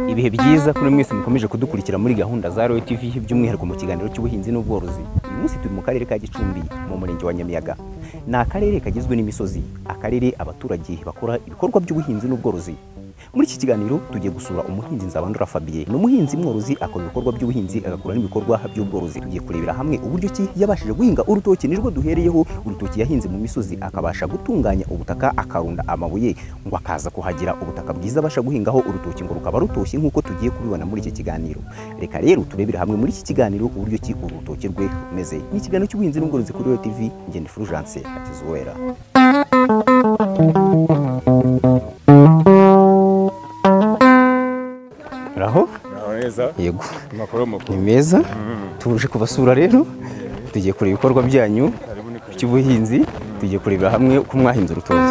ibihe byiza kuri mwese mukomeje kudukurikira muri gahunda za royo tv by'umwihariko mu kiganiro cy'ubuhinzi n'ubworozi uyu munsi turi mu karere ka gicumbi mu murenge wa nyamiyaga ni akarere kagizwe n'imisozi akarere abaturage bakora ibikorwa by'ubuhinzi n'ubworozi muri iki kiganiro tugiye gusura umuhinzi nzabandura fabien ni umuhinzi mworozi akora ibikorwa by'ubuhinzi agakora n'ibikorwa by'ubworozi tugiye kurebera hamwe uburyo ki yabashije guhinga urutoki nirwo duhereyeho urutoki yahinze mu misozi akabasha gutunganya ubutaka akarunda amabuye ngo akaza kuhagira ubutaka bwiza abasha guhingaho urutoki ngo rukaba rutoshye nk'uko tugiye kubibona muri iki kiganiro reka rero turebere hamwe muri iki kiganiro uburyo ki uru rutoki rwe rumeze ni ikiganiro cy'ubuhinzi n'ubworozi kuri royo tv ngende fulgence hakizuwera uraho Naho neza yego amakuru ni makuru meza tuje kubasura rero tugiye kureba ibikorwa byanyu harimo ni kuri by'ubuhinzi tugiye kurebera hamwe uko mwahinze urutoki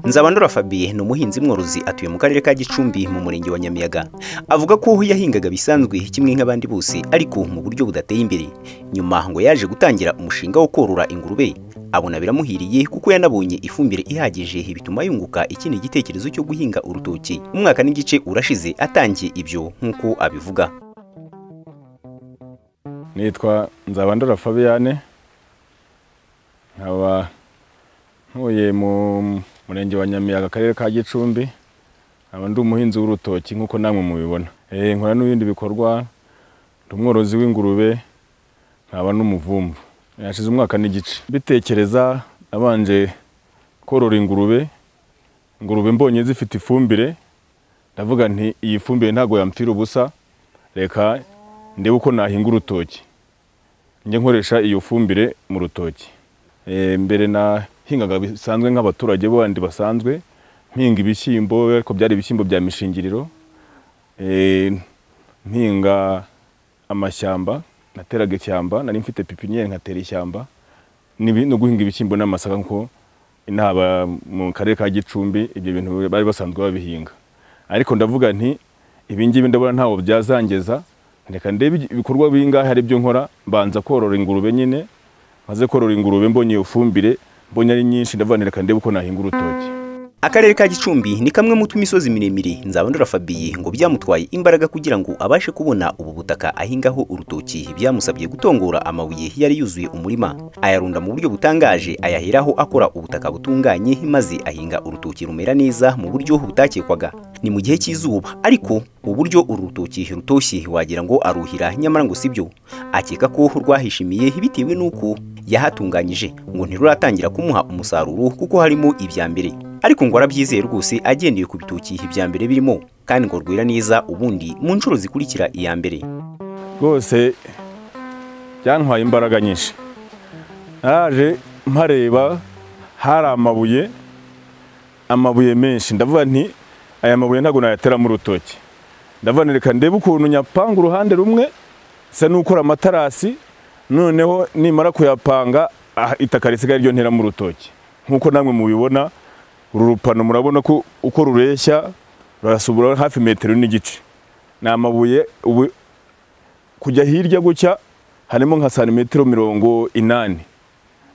Nzabandora Fabien ni umuhinzi mworozi atuye mu karere ka Gicumbi mu murenge wa Nyamiyaga avuga ko yahingaga bisanzwe kimwe nk'abandi bose ariko mu buryo budateye imbere nyuma ngo yaje gutangira umushinga wo korora ingurube abona biramuhiriye kuko yanabonye ifumbire ihagije bituma yunguka ikindi gitekerezo cyo guhinga urutoki umwaka n'igice urashize atangiye ibyo nk'uko abivuga nitwa nzabandora fabiane nkaba ntuye mu murenge wa nyamiyaga akarere ka gicumbi nkaba ndi umuhinzi w'urutoki nk'uko namwe mubibona Eh, nkora n'ibindi bikorwa ndi umworozi w'ingurube nkaba n'umuvumvu hashize umwaka n'igice mbitekereza nabanje korora ingurube ingurube mbonye zifite ifumbire ndavuga nti iyi fumbire ntabwo yampfira ubusa reka ndebe uko nahinga urutoki njye nkoresha iyo fumbire mu rutoki Eh, mbere nahingaga bisanzwe nk'abaturage bandi basanzwe mpinga ibishyimbo ariko byari ibishyimbo bya mishingiriro Eh, mpinga amashyamba nateraga ishyamba nari mfite pipiniyeri nkatera ishyamba n'ibi- no guhinga ibishyimbo n'amasaka nko inaba mu karere ka gicumbi ibyo bintu bari basanzwe babihinga ariko ndavuga nti ibi ngibi ndabona ntawo byazangeza reka ndebe ibikorwa bingahe ari byo nkora mbanza korora ingurube nyine maze korora ingurube mbonye iyo fumbire mbonye ari nyinshi ndavuga nti reka ndebe uko nahinga urutoki Akarere ka Gicumbi ni kamwe mu tumisozi miremire Nzabandora Fabien ngo byamutwaye imbaraga kugira ngo abashe kubona ubu butaka ahingaho urutoki byamusabye gutongora amabuye yari yuzuye umurima ayarunda mu buryo butangaje ayaheraho akora ubutaka butunganye maze ahinga urutoki rumera neza mu buryo butakekwaga ni mu gihe cy'izuba ariko mu buryo uru rutoki rutoshye wagira ngo aruhira nyamara ngo sibyo akeka ko rwahishimiye bitewe n'uko yahatunganyije ngo ntiruratangira kumuha umusaruro kuko harimo ibya mbere ariko ngo arabyizeye rwose agendeye ku bitoki ibya mbere birimo kandi ngo rwera neza ubundi mu nshuro zikurikira iya mbere rwose byantwaye imbaraga nyinshi naraje mpareba hari amabuye amabuye menshi ndavuga nti aya mabuye ntabwo nayateramo urutoki ndavuga nti reka ndebe ukuntu nyapanga uruhande rumwe nsa n'ukora amatarasi noneho nimara kuyapanga ah, itaka risigaye ryo nteramo urutoki nk'uko namwe mubibona uru rupano murabona ko uko rureshya rurasubura hafi metero n'igice ni amabuye ubu kujya hirya gutya harimo nka santimetero mirongo inani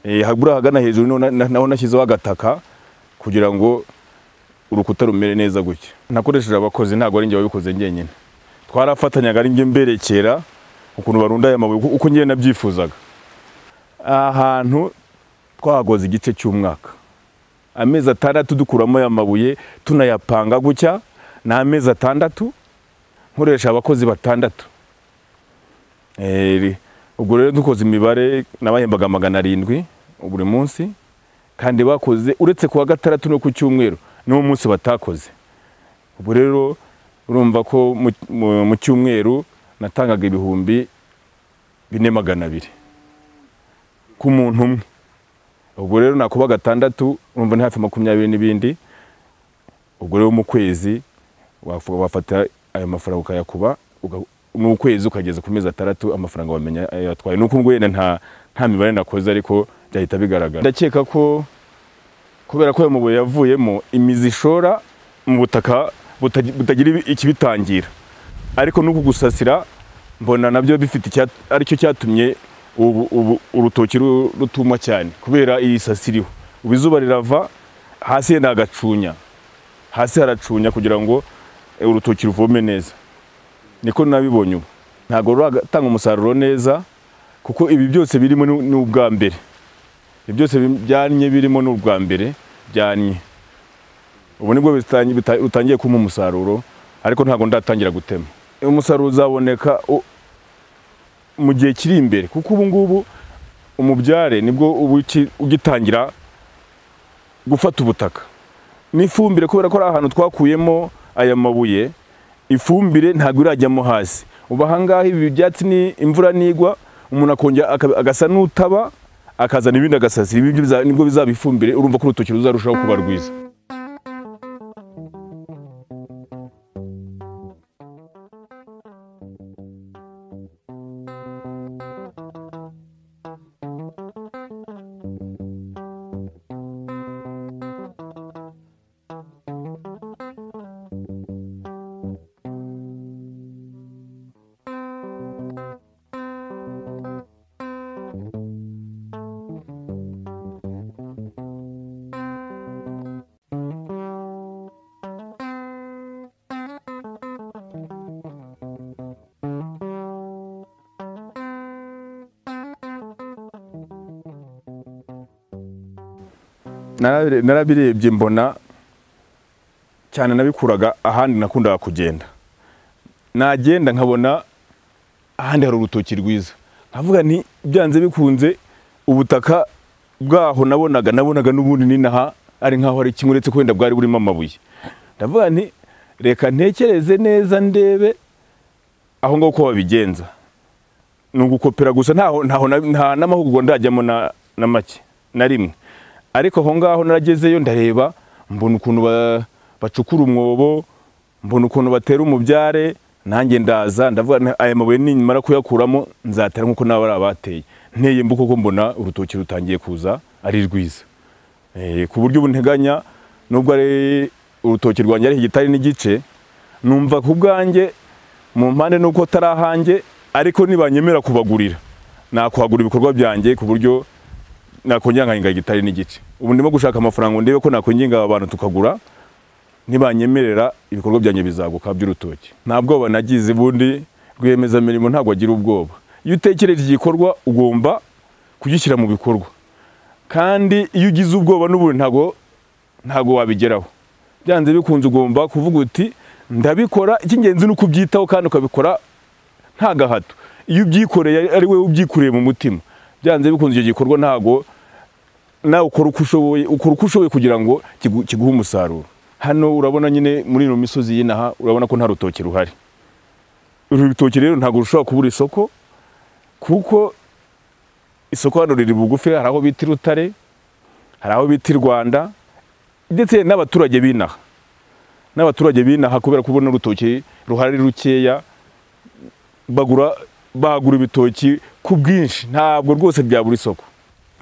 Eh, habura hagana hejuru niho na- na- naho nashyizeho agataka kugira ngo urukuta rumere neza gutya nakoresheje abakozi ntabwo ari njye wabikoze njyenyine twarafatanyaga ari njye mberekera ukuntu barunda aya mabuye uko- uko njyewe nabyifuzaga aha hantu twahagoze igice cy'umwaka amezi atandatu dukuramo aya mabuye tunayapanga gutya ni amezi atandatu nkoresha abakozi batandatu Eh, ubwo rero dukoze imibare nabahembaga magana arindwi buri munsi kandi bakoze uretse kuwa gatandatu no ku cyumweru n'uwo munsi batakoze ubu rero urumva ko mu- mu- mu cyumweru natangaga ibihumbi bine magana abiri ku muntu umwe ubwo rero nakuba gatandatu urumva ni hafi makumyabiri n'ibindi ubwo rero mu kwezi wafu- wafata ayo mafaranga ukayakuba uga- mu kwezi ukageza ku mezi atandatu amafaranga wamenya ayo yatwaye nuko ubwo wenda nta nta mibare nakoze ariko byahita bigaragara ndakeka ko kubera ko ayo mabuye yavuyemo imizi ishora mu butaka buta- butagira ibi- ikibitangira ariko nuko gusasira mbona nabyo bifite icya- aricyo cyatumye ubu- ubu urutoki ru- rutuma cyane kubera iyi sasi iriho ubu izuba rirava hasi ni agacunya hasi haracunya kugira ngo eh, urutoki ruvome neza niko nabibonye ubu ntabwo ruratanga umusaruro neza kuko ibi byose birimo ni- ni ubwa mbere ibi byose bi- byannye birimo ni ubwa mbere byannye ubu nibwo bitangi- bita- utangiye kumpa umusaruro ariko ntabwo ndatangira gutema umusaruro uzaboneka u- mu gihe kiri imbere kuko ubu ngubu umubyare nibwo ubu uki- ugitangira gufata ubutaka n'ifumbire kubera ko ari ahantu twakuyemo aya mabuye ifumbire ntabwo irajyamo hasi ubu ahangaha ibi byatsi ni imvura nigwa umuntu akongera aka- agasa n'utaba akazana ibindi agasasira ibi byo biza- nibwo bizaba ifumbire urumva ko urutoki ruzarushaho kuba rwiza Narabire- narabirebye mbona cyane nabikuraga ahandi nakundaga kugenda nagenda nkabona ahandi hari urutoki rwiza nkavuga nti byanze bikunze ubutaka bwaho nabonaga nabonaga n'ubundi ninaha ari nkaho ari kimwe uretse ko wenda bwari burimo amabuye ndavuga nti reka ntekereze neza ndebe aho ngaho uko babigenza ni ugukopera gusa ntaho ntaho na- nta n'amahugurwa ndajyamo na, na make na rimwe ariko aho ngaho naragezeyo ndareba mbona ukuntu ba- bacukura umwobo mbona ukuntu batera umubyare nanjye ndaza ndavuga nti aya mabuye nimara kuyakuramo nzatera nk'uko nawe ari abateye nteye mbuko ko mbona urutoki rutangiye kuza ari rwiza Eh, ku buryo ubu nteganya nubwo ari urutoki rwanjye ari igitari n'igice numva ku bwanjye mu mpande nuko atari ahanjye ariko nibanyemera kubagurira nakuhagura ibikorwa byanjye ku buryo nakongera nkahinga gitari n'igice ubu ndimo gushaka amafaranga ngo ndebe ko nakongera aba bantu tukagura nibanyemerera ibikorwa byanjye bizaguka by'urutoki nta bwoba nagize ubundi rwiyemezamirimo ntabwo agira ubwoba iyo utekereje igikorwa ugomba kugishyira mu bikorwa kandi iyo ugize ubwoba n'ubundi ntabwo ntabwo wabigeraho byanze bikunze ugomba kuvuga uti ndabikora icy'ingenzi ni ukubyitaho kandi ukabikora nta gahato iyo ubyikoreye ari wowe ubyikoreye mu mutima byanze bikunze icyo gikorwa ntabwo nawe ukora uko ushoboye ukora uko ushoboye kugira ngo kigu- kiguhe umusaruro hano urabona nyine muri ino misozi y'inaha urabona ko nta rutoki ruhari uru rutoki rero ntabwo rushobora kubura isoko kuko isoko hano riri bugufi hari aho bita irutare hari aho bita i rwanda ndetse n'abaturage b'inaha n'abaturage b'inaha kubera kubona urutoki ruhari rukeya bagura bagura ibitoki ku bwinshi ntabwo rwose byabura isoko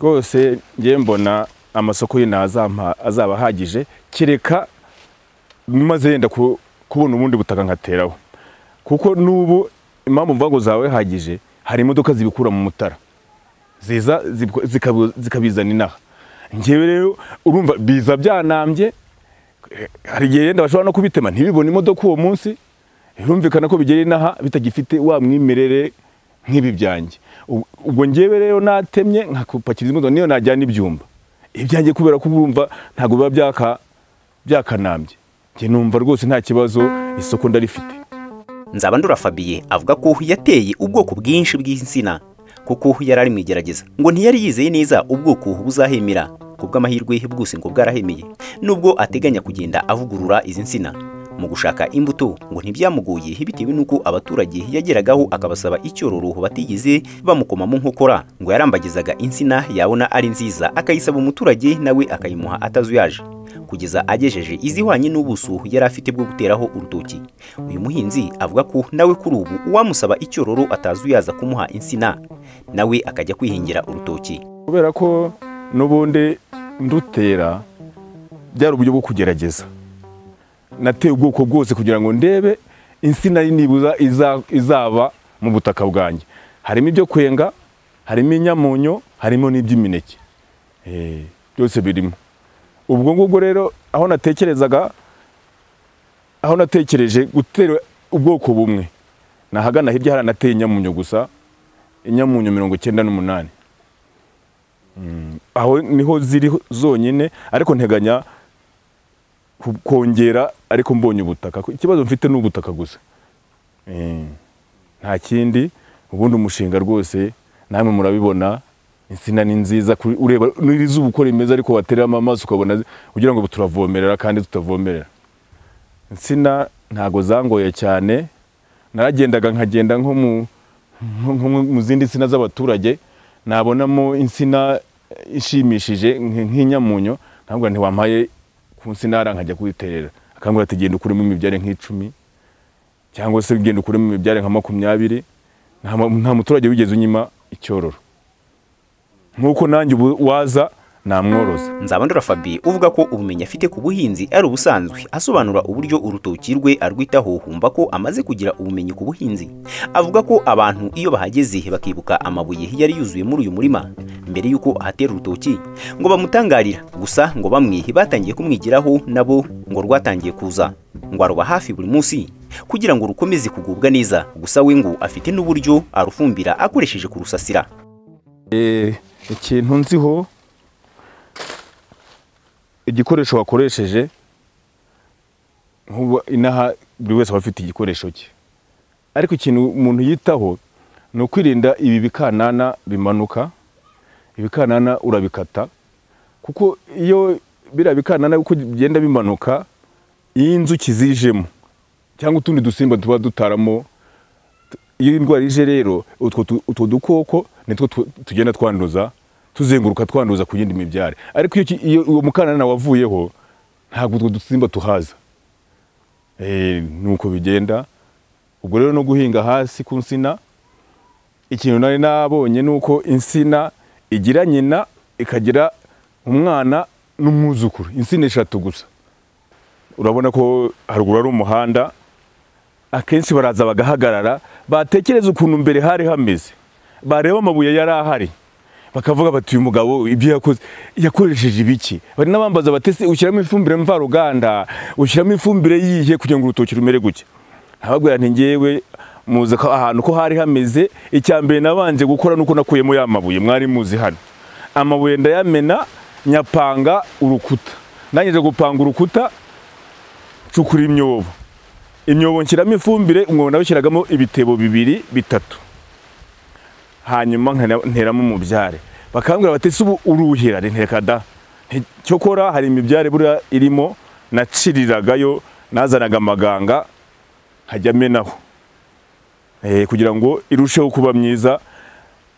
rwose njye mbona amasoko y'inaha azampa- azaba ahagije kereka maze yenda ku- kubona ubundi butaka nkateraho kuko n'ubu impamvu mvuga ngo zaba zihagije hari imodoka zibikura mu mutara ziza zibiko- zikabu- zikabizana inaha ngewe rero urumva biza byanambye eh, hari igihe yenda bashobora no kubitema ntibibone imodoka uwo munsi birumvikana ko bigera inaha bitagifite wa mwimerere nk'ibi byanjye Ubwo- ubwo ngewe rero natemye nkakupakiriza imodoka niyo najyana ibyumba ibyanjye kubera ko urumva ntabwo biba byaka byakanambye njye numva rwose nta kibazo isoko ndarifite nzabandura fabiye avuga ko yateye ubwoko bwinshi bw'insina kuko yari ari mu igerageza ngo ntiyari yizeye neza ubwoko buzahemera ku bw'amahirwe bwose ngo bwarahemeye nubwo ateganya kugenda avugurura izi nsina mu gushaka imbuto ngo ntibyamugoye bitewe n'uko abaturage yageragaho akabasaba icyororo batigeze bamukoma mu nkokora ngo yarambagizaga insina yabona ari nziza akayisaba umuturage nawe akayimuha atazuyaje kugeza agejeje izihwanye n'ubuso yari afite bwo guteraho urutoki uyu muhinzi avuga ko nawe kuri ubu uwamusaba icyororo atazuyaza kumuha insina nawe akajya kwihingira urutoki kubera ko n'ubundi ndutera byari uburyo bwo kugerageza nateye ubwoko bwose kugira ngo ndebe insina nibuza iza- izaba mu butaka bwanjye harimo ibyo kwenga harimo inyamunyo harimo n'iby'imineke Eh, byose birimo ubwo ngubwo rero aho natekerezaga aho natekereje gutera ubwoko bumwe nahagana hirya haranateye inyamunyo gusa inyamunyo mirongo icyenda n'umunani aho niho ziri zonyine ariko nteganya ku- kongera ariko mbonye ubutaka Ko ikibazo mfite ni ubutaka gusa Eh, nta kindi ubundi umushinga rwose namwe murabibona insina ni nziza kuri- ureba n'izuba uko rimeze ariko watereramo amaso ukabona zi- ugira ngo turavomerera kandi tutavomerera insina ntago zangoye cyane naragendaga nkagenda nko mu nko- nko mu zindi nsina z'abaturage nabonamo insina ishimishije nk- nk'inyamunyo ntabwo ntiwampaye ku nsina hariya nkajya kuyiterera akangura ati genda ukuremo imibyare nk'icumi cyangwa se genda ukuremo imibyare nka makumyabiri nta mu- nta muturage wigeze unyima icyororo nk'uko nanjye ubu waza namworoza nzabandura fabi uvuga ko ubumenyi afite ku buhinzi ari ubusanzwe asobanura uburyo urutoki rwe arwitaho humva ko amaze kugira ubumenyi ku buhinzi avuga ko abantu iyo bahageze bakibuka amabuye yari yuzuye muri uyu murima mbere y'uko ahatera urutoki ngo bamutangarira gusa ngo bamwe batangiye kumwigiraho nabo ngo rwatangiye kuza ngo aruba hafi buri munsi kugira ngo rukomeze kugubwa neza gusa we ngo afite n'uburyo arufumbira akoresheje kurusasira Eh, ikintu nziho igikoresho wakoresheje nk'ubu inaha buri wese aba afite igikoresho cye ariko ikintu umuntu yitaho ni ukwirinda ibi bikanana bimanuka ibikanana urabikata kuko iyo biriya bikanana uko bigenda bimanuka iyo inzuki zijemo cyangwa utundi dusimba tuba dutaramo iyo indwara ije rero utwo tu- utwo dukoko nitwo tu- tugenda twanduza tuzenguruka twanduza ku yindi mibyare ariko iyo ki- iyo uwo mukanana wavuyeho ntabwo utwo dusimba tuhaza Eh, nuko bigenda ubwo rero no guhinga hasi ku nsina ikintu nari nabonye ni uko insina igira nyina ikagira umwana n'umwuzukuru insina eshatu gusa urabona ko haruguru ari umuhanda akenshi baraza bagahagarara batekereza ukuntu mbere hari hameze bareba amabuye yari ahari bakavuga bati uyu mugabo ibyo yakoze yakoresheje ibiki bari n'abambaza bati ese ushyiramo ifumbire mvaruganda ushyiramo ifumbire yihe kugira ngo urutoki rumere gutya ntababwira nti ngewe muzi ko ahantu ko hari hameze icya mbere nabanje gukora nuko nakuyemo ya mabuye mwari muzi hano amabuye ndayamena nyapanga urukuta nangije gupanga urukuta cukura imyobo imyobo nshyiramo ifumbire umwobo nawe ushyiragamo ibitebo bibiri bitatu hanyuma nkana- nteramo umubyare bakambwira bati ese ubu uruhira Nti, reka da Nti, cyokora hari imibyare buriya irimo naciriragayo nazanaga amaganga nkajya amenaho Eh, kugira ngo irusheho kuba myiza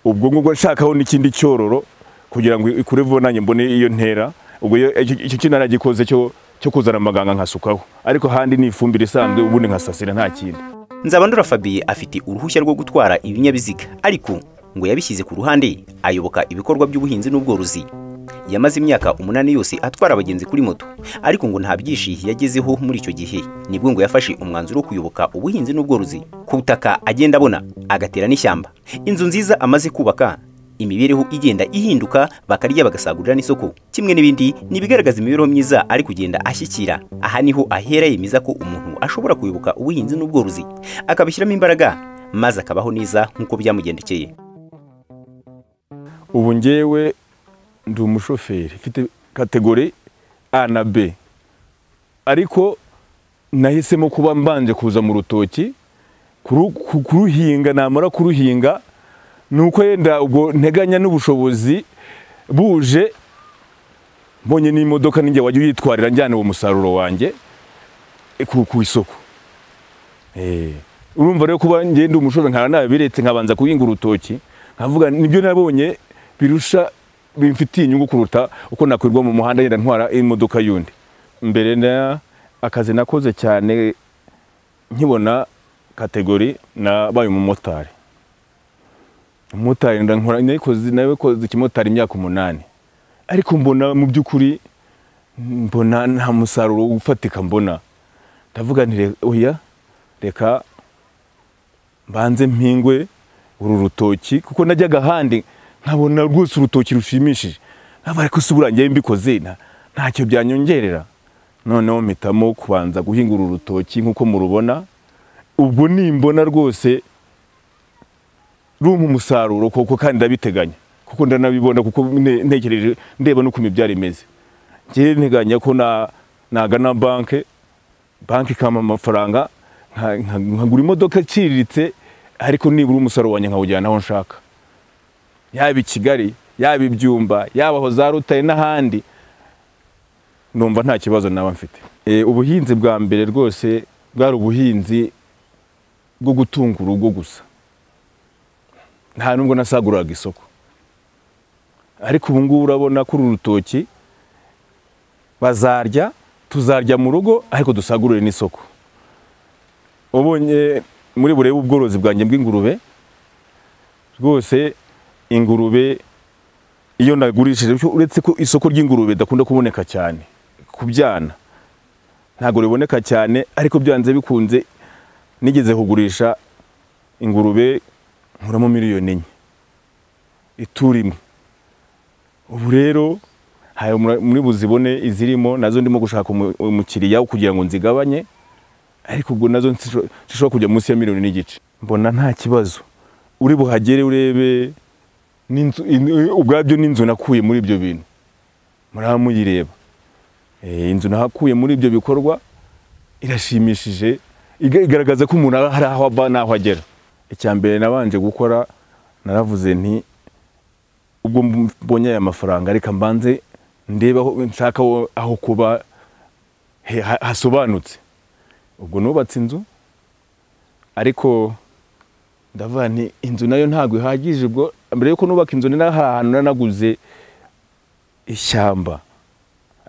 ubwo ngubwo nshakaho n'ikindi cyororo kugira ngo ikure vuba nanjye mbone iyo ntera ubwo iyo- icyo icyo kintu naragikoze cyo cyo kuzana amaganga nkasukaho ariko handi ni ifumbire isanzwe ubundi nkasasira nta kindi Nzabandora Fabien afite uruhushya rwo gutwara ibinyabiziga ariko ngo yabishyize ku ruhande ayoboka ibikorwa by'ubuhinzi n'ubworozi yamaze imyaka umunani yose atwara abagenzi kuri moto ariko ngo nta byinshi yagezeho muri icyo gihe nibwo ngo yafashe umwanzuro wo kuyoboka ubuhinzi n'ubworozi ku butaka agenda abona agatera n'ishyamba inzu nziza amaze kubaka imibereho igenda ihinduka bakarya bagasagurira n'isoko kimwe n'ibindi ni ibigaragaza imibereho myiza ari kugenda ashyikira aha niho ahera yemeza ko umuntu ashobora kuyoboka ubuhinzi n'ubworozi akabishyiramo imbaraga maze akabaho neza nk'uko byamugendekeye ubu ngewe ndi umushoferi mfite kategori a na b ariko nahisemo kuba mbanje kuza mu rutoki kuru- ku- kuruhinga namara kuruhinga ni uko yenda ubwo nteganya n'ubushobozi buje mbonye n'imodoka ninjye wajya uyitwarira njyana uwo musaruro wanjye eh, ku, ku isoko Eh, urumva rero kuba ngenda umushoferi nkaba nabiretse nkabanza kuhinga urutoki nkavuga nibyo nabonye birusha bimfitiye inyungu kuruta uko nakwirwa mu muhanda yenda ntwara imodoka y'undi mbere na akazi nakoze cyane nkibona kategori nabaye umumotari umumotari ndankora nayikoze nabikoze ikimotari imyaka umunani ariko mbona mu by'ukuri mbona nta musaruro ufatika mbona ndavuga nti "Re- oya reka mbanze mpingwe uru rutoki kuko najyaga ahandi nkabona rwose urutoki rushimishije nkaba ariko si burangiye mbikoze nta- ntacyo byanyongerera noneho mpitamo kubanza guhinga uru rutoki nk'uko murubona ubwo nimbona rwose rumpa umusaruro koko kandi ndabiteganya kuko ndanabibona kuko ne- ntekereje ndeba n'ukuntu ibyari imeze njyewe nteganya ko na- nagana banke banki ikampa amafaranga nka- nka- nkagura imodoka iciriritse ariko nibura umusaruro wanjye nkawujyana aho nshaka yaba i kigali yaba ibyumba yaba aho za rutare n'ahandi numva nta kibazo naba mfite Eh, ubuhinzi bwa mbere rwose bwari ubuhinzi bwo gutunga urugo gusa nta nubwo nasaguriraga isoko ariko ubu ngubu urabona ko uru rutoki bazarya tuzarya mu rugo ariko dusagurire n'isoko ubonye muri burebe ubworozi bwanjye bw'ingurube rwose ingurube iyo nagurishije cyo uretse ko isoko ry'ingurube dakunda kuboneka cyane ku byana ntabwo riboneka cyane ariko byanze bikunze nigeze kugurisha ingurube nkuramo miliyoni enye ituro imwe ubu rero hari muri muri buzibone izirimo nazo ndimo gushaka umu- umukiriya kugira ngo nzigabanye ariko ubwo nazo nsisho- zishobora kujya munsi ya miliyoni n'igice mbona nta kibazo uri buhagere urebe n'inzu in- ubwabyo n'inzu nakuye muri ibyo bintu muraba muyireba Eh, inzu nahakuye muri ibyo bikorwa irashimishije iga- igaragaza ko umuntu hari aho ava n'aho agera icya mbere nabanje gukora naravuze nti ubwo mbonye aya mafaranga reka mbanze ndebe aho nshaka aho- aho kuba he- ha- hasobanutse ubwo nubatse inzu ariko ndavuga nti inzu nayo ntabwo ihagije ubwo mbere yuko nubaka inzu ni naho hari ahantu nanaguze ishyamba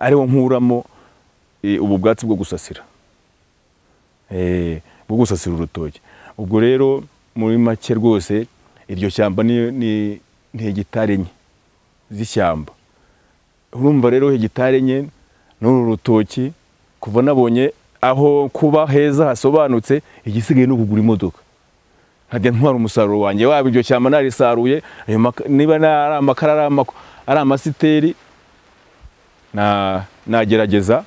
ariho nkuramo eh, ubu bwatsi bwo gusasira Eh, bwo gusasira urutoki ubwo rero muri make rwose iryo shyamba ni- ni ni hegitari enye z'ishyamba urumva rero hegitari enye n'uru rutoki kuva nabonye aho kuba heza hasobanutse igisigaye ni ukugura imodoka nkajya ntwara umusaruro wanjye waba iryo shyamba narisaruye ayo maka- niba na- ari amakara ari amako- ari amasiteri na- nagerageza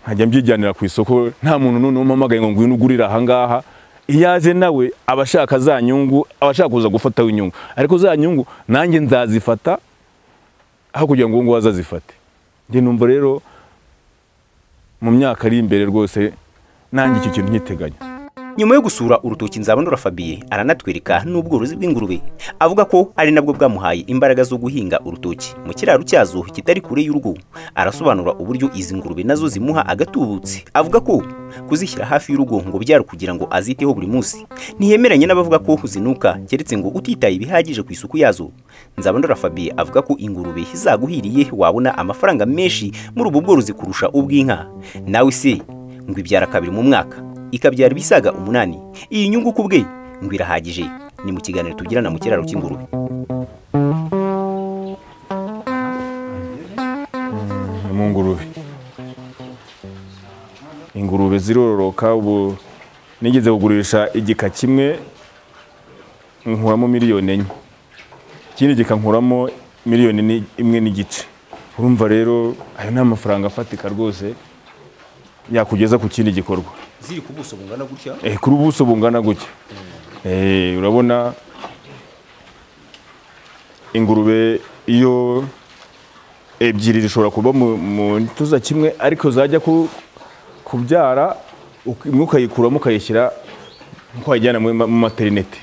nkajya mbyijyanira ku isoko nta muntu n'umwe umpamagaye ngo ngwino ugurire ahangaha iyo aje nawe aba ashaka za nyungu aba ashaka kuza gufataho inyungu ariko za nyungu nanjye nzazifata aho kugira ngo uwo nguwo azazifate njye numva rero mu myaka iri imbere rwose nanjye icyo kintu nyiteganya nyuma yo gusura urutoki nzabandora Fabien aranatwereka n'ubworozi bw'ingurube avuga ko ari nabwo bwamuhaye imbaraga zo guhinga urutoki mu kiraro cyazo kitari kure y'urugo arasobanura uburyo izi ngurube nazo zimuha agatubutse avuga ko kuzishyira hafi y'urugo ngo byari ukugira ngo aziteho buri munsi ntiyemeranya n'abavuga ko zinuka keretse ngo utitaye bihagije ku isuku yazo nzabandora Fabien avuga ko ingurube zaguhiriye wabona amafaranga menshi muri ubu bworozi kurusha ubw'inka nawe se ngo ibyara kabiri mu mwaka ikabyara ibisaga umunani iyi nyungu ku bwe ngo irahagije ni mu kiganiro tugirana mu kiraro cy'ingurube mu ngurube ingurube zirororoka ubu nigeze kugurisha igika kimwe nkuramo miliyoni enye ikindi gikankuramo miliyoni ni- imwe n'igice urumva rero ayo ni amafaranga afatika rwose yakugeza ku kindi gikorwa ziri ku buso bungana gutya Eh, kuri ubuso bungana gutya Eh, urabona ingurube iyo ebyiri zishobora kuba mu- mu gituza kimwe ariko zajya ku- kubyara uk- imwe ukayikuramo ukayishyira nko wayijyana muri ma- mu materinete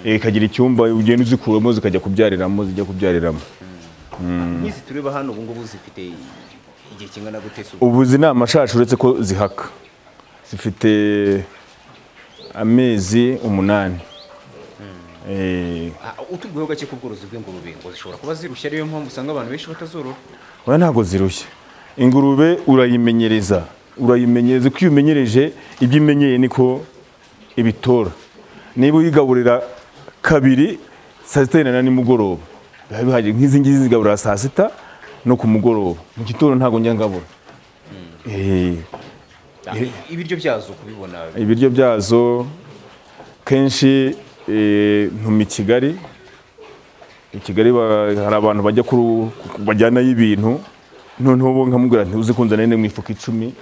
Eh, ikagira icyumba ugenda uzikuramo zikajya kubyariramo zijya kubyariramo nk'izi tureba hano ubu ngubu zifite igihe kingana gute se ubu? ubu izi ni amashashi uretse ko zihaka zifite amezi umunani Eh, Ah, utubwiyeho gake ku bworozi bw'ingurube ngo zishobora kuba zirushya ariyo mpamvu usanga abantu benshi batazorora oya ntabwo zirushya ingurube urayimenyereza urayimenyereza uko iyo umenyereje ibyo imenyeye niko ibitora niba uyigaburira kabiri saa sita na nimugoroba biba bihagije nk'izi ngizi zigaburira saa sita no ku mugoroba mu gitondo ntabwo njya ngabura Eh, Ah, ibiryo byazo kubibona ibiryo byazo kenshi eh, ntuma i kigali i kigali ba- hari abantu bajya kuru- bajyanayo ibintu noneho bo nkamubwira nti uzi kunzanira mu ifuka icumi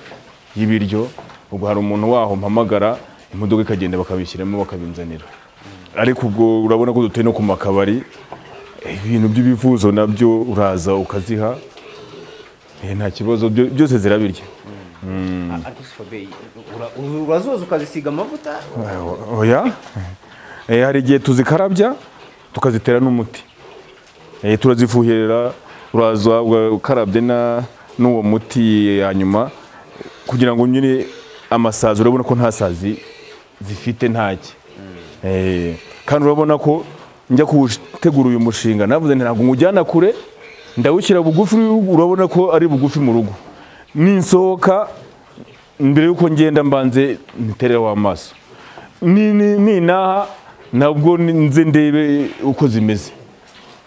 y'ibiryo ubwo hari umuntu waho mpamagara imodoka ikagenda bakabishyiramo bakabinzanira ariko ubwo urabona ko duteye no ku makabari eh, ibintu by'ibivuzo nabyo uraza ukaziha eh, nta kibazo byo- byose zirabirya ariko si fabe urazoza ukazisiga amavuta oya Eh, hari igihe tuzikarabya tukazitera n'umuti Eh, turazifuhirira uraza uga- ukarabye na- n'uwo muti hanyuma kugira ngo nyine amasazi urabona ko nta sazi zifite ntake Eh, kandi urabona ko njya kuwutegura uyu mushinga navuze nti ntabwo nywujyana kure ndawushyira bugufi urabona ko ari bugufi mu rugo ninsohoka mbere y'uko ngenda mbanze nterereho amaso ni- ni- ninaha nabwo ni- nze ndebe uko zimeze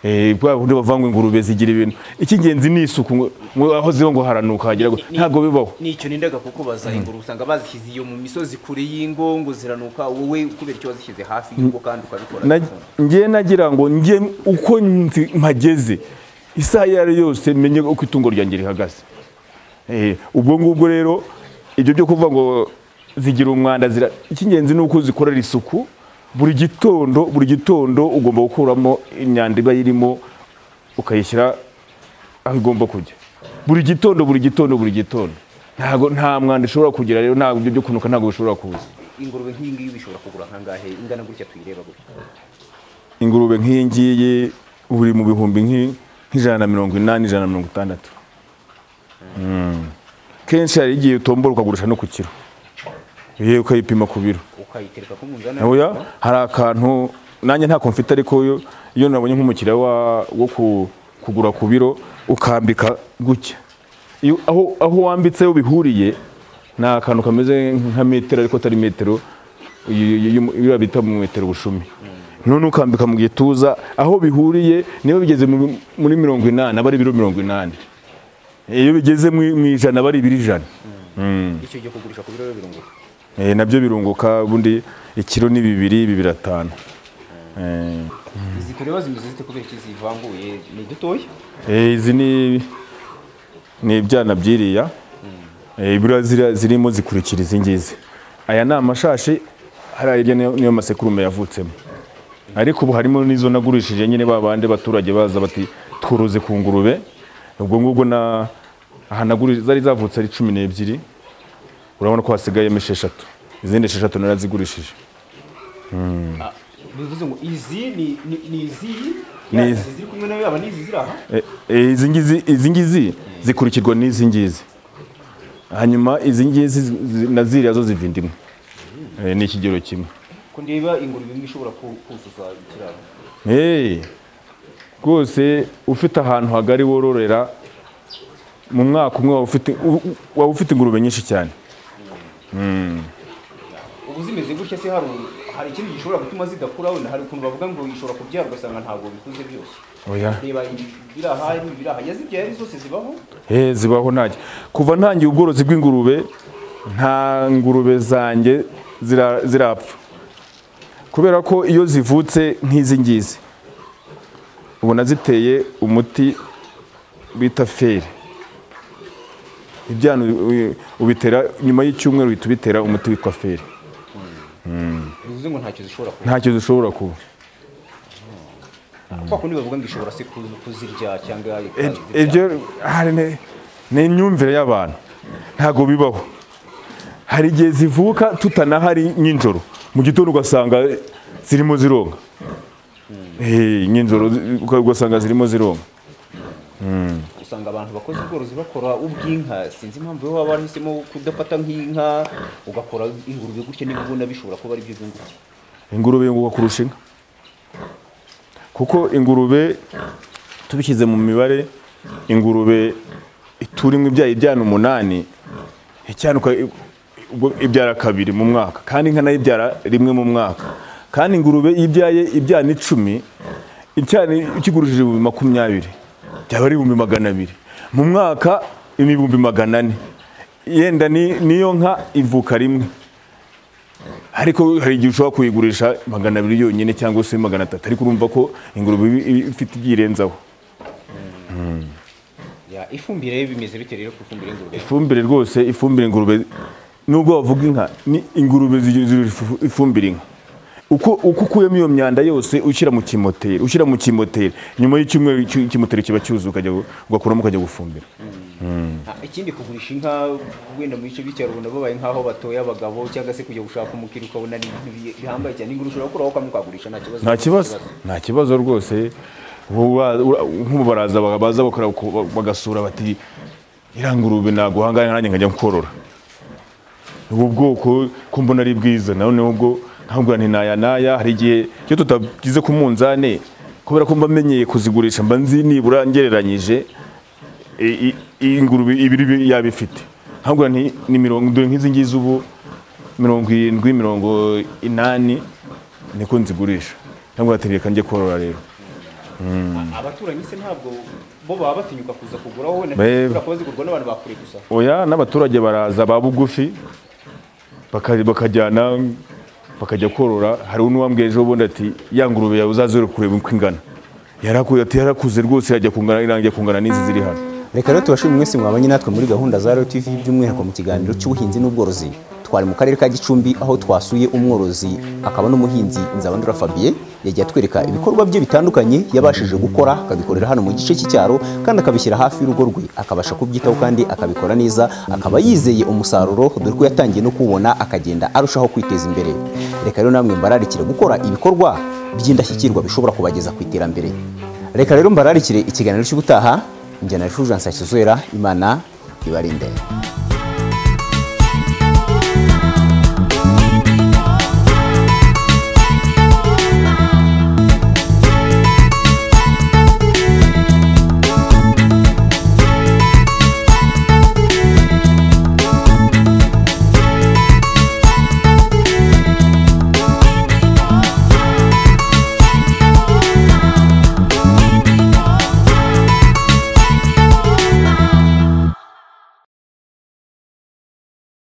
Eh, bwa bundi bavanga ingurube zigira ibintu icy'ingenzi ni isuku ngo- ngo aho ziba ngo haranuka hagira ngo- ntabwo bibaho nicyo nindaga kuko baza ingurube usanga bazishyize iyo mu misozi kure y'ingo ngo ziranuka wowe kubera icyo wazishyize hafi y'ingo kandi ukabikora Na- ngiye nagira ngo ngiye uko nzi- mpageze isaha iyo ari yo yose menye uko itungo ryanjye rihagaze Eh, ubwo ngubwo rero ibyo byo kuvuga ngo zigira umwanda zira icy'ingenzi ni uko zikorera isuku buri gitondo buri gitondo ugomba gukuramo imyanda iba irimo ukayishyira aho igomba kujya buri gitondo buri gitondo buri gitondo ntabwo nta mwanda ishobora kugira rero ntabwo ibyo byo kunuka ntabwo bishobora kuza ingurube nk'iyi ngiyi bishobora kugura nkangahe ingana gutya tuyireba gutya ingurube nk'iyi ngiyi uri mu bihumbi nk'i- nk'ijana na mirongo inani ijana na mirongo itandatu Mm. kenshi hari igihe utombora ukagurisha no ku kiro yewe ukayipima ku biro ukayitereka ku munzani oya hari akantu nanjye ntako mfite ariko iyo- iyo nabonye nk'umukiriya wa- wo ku- kugura ku biro ukambika gutya Iyo- aho aho wambitse aho bihuriye ni akantu kameze nka metero ariko atari metero y- y- y- iyo bita mu metero bushumi none ukambika mu gituza aho bihuriye niba bigeze mu- muri mirongo inani aba ari ibiro mirongo inani iyo bigeze mu mu ijana aba ari ibiro ijana icyo gihe kugurisha ku biro birunguka Eh, nabyo birunguka ubundi ikiro ni bibiri ibi biratanu Eh, izi tureba zimeze zite kubera iki zivanguye ni dutoya eh, izi ni ni ibyana byiriya Eh, biriya ziriya zirimo zikurikira izi ngizi aya ni amashashi hariya hirya niyo niyo masekurume yavutsemo ariko ubu harimo n'izo nagurishije nyine ba bandi baturage baza bati tworoze ku ngurube ubwo ngubwo na aha nagurije zari zavutse ari cumi n'ebyiri urabona ko hasigayemo esheshatu izindi esheshatu narazigurishije bivuze ngo izi ni ni- ni iziyi Ni Ya, izi. izi ziri kumwe nayo yaba n'izi ziri aha E- e, izi ngizi izi ngizi zikurikirwa n'izi ngizi hanyuma izi ngizi zi- zi- na ziriya zo ziva indimu E, ni ikigero kimwe ko ndeba ingurube imwe ishobora ku- kuzuza ikiraro Eh, rwose ufite ahantu hagari wororera mu mwaka umwe waba ufite u- u- waba ufite ingurube nyinshi cyane ubu zimeze gutya se hari hari ikindi gishobora gutuma zidakura wenda hari ukuntu bavuga ngo ishobora kubyara ugasanga ntabwo bikuze byose oya reba ibiri aha n'ibiri aha iyo zibyara zose zibaho Eh, zibaho ntajya kuva ntangiye ubworozi bw'ingurube nta ngurube zanjye zira- zirapfa kubera ko iyo zivutse nk'izi ngizi ubona ziteye umuti bita feri ibyana ubi- ubi- ubitera nyuma y'icyumweru uhita ubitera umuti witwa feri bivuze ngo ntacyo zishobora kuba ntacyo zishobora kuba kwa kundi bavuga ngo ishobora se kuzi- kuzirya cyangwa Ib- ikazirya. ibyo hari ne- ni imyumvire y'abantu ntabwo bibaho hari igihe zivuka tutanahari nijoro mu gitondo ugasanga zirimo zironga Eh, nijoro zi- ugasanga zirimo zironga usanga abantu bakoze ubworozi bakora ubw'inka sinzi impamvu wowe waba warahisemo kudafata nk'inka ugakora ingurube gutya niba ubona bishobora kuba ari byo byunguka ingurube yunguka kurusha inka kuko ingurube tubishyize mu mibare ingurube iturimo ibyaye ibyana umunani icyana uka- ubwo ibyara kabiri mu mwaka kandi inka nayo ibyara rimwe mu mwaka kandi ingurube iyo ibyaye ibyana icumi icyana ikigurishije ibihumbi makumyabiri byaba ari ibihumbi magana abiri mu mwaka ni ibihumbi magana ane yenda ni- niyo nka ivuka rimwe ariko hari igihe ushobora kuyigurisha magana abiri yonyine cyangwa se magana atatu ariko urumva ko ingurube iba- iba ifite ibyirenzaho Ya, ifumbire bimeze bite rero ku ifumbire y'ingurube ifumbire rwose ifumbire ingurube nubwo bavuga inka ni ingurube zigira zigira ifu- ifumbire inka uko uko ukuyemo iyo myanda yose ushyira mu kimoteri ushyira mu kimoteri nyuma y'icyumweru iki- ikimoteri kiba cyuzuye ukajya gu- ugakuramo ukajya gufumbira Ah, ikindi kugurisha inka wenda mu bice by'icyaro ubona babaye nk'aho batoya abagabo cyangwa se kujya gushaka umukiri ukabona ni ibintu bi- bihambaye cyane ingurube ushobora gukuraho kamwe ukagurisha nta kibazo nta kibazo nta kibazo rwose Ubu ba- ura- nk'ubu baraza ba- baza bakora ku- bagasura bati irangurube naguhangana nanjye nkajya korora ubu bwoko ko mbona ari bwiza nawe ubwo nkabwira nti naya naya hari igihe iyo tutagize ku munzane kubera ko mba menyeye kuzigurisha mba nzi nibura ngereranyije i- i- iyi ngurube ibiri bi- yaba ifite nkabwira nti ni mirongo dore nk'izi ngizi ubu mirongo irindwi mirongo inani niko nzigurisha nkabwira ati reka njye korora rero abaturanyi se ntabwo bo baba batinyuka kuza kuguraho wenda Be- kubera kuba zigurwa n'abantu bakure gusa oya n'abaturage baraza ba bugufi baka- bakajyana bakajya korora hari n'uwambwiye ejo bundi ati ya ngurube yawe uzazore kureba uko ingana yarakuye ati yarakuze rwose irajya kungana irangiye kungana n'izi ziri hano reka rero tubashimire mwese mwabanye natwe muri gahunda za Royal TV by'umwihariko mu kiganiro cy'ubuhinzi n'ubworozi twari mu karere ka Gicumbi aho twasuye umworozi akaba n'umuhinzi Nzabandura Fabien yagiye atwereka ibikorwa bye bitandukanye yabashije gukora akabikorera hano mu gice cy'icyaro kandi akabishyira hafi y'urugo rwe akabasha kubyitaho kandi akabikora neza akaba yizeye umusaruro dore ko yatangiye no kuwubona akagenda arushaho kwiteza imbere reka rero namwe mbararikire gukora ibikorwa by'indashyikirwa bishobora kubageza ku iterambere reka rero mbararikire ikiganiro cy'ubutaha njyana na Fulgence Hakizera imana ibarinde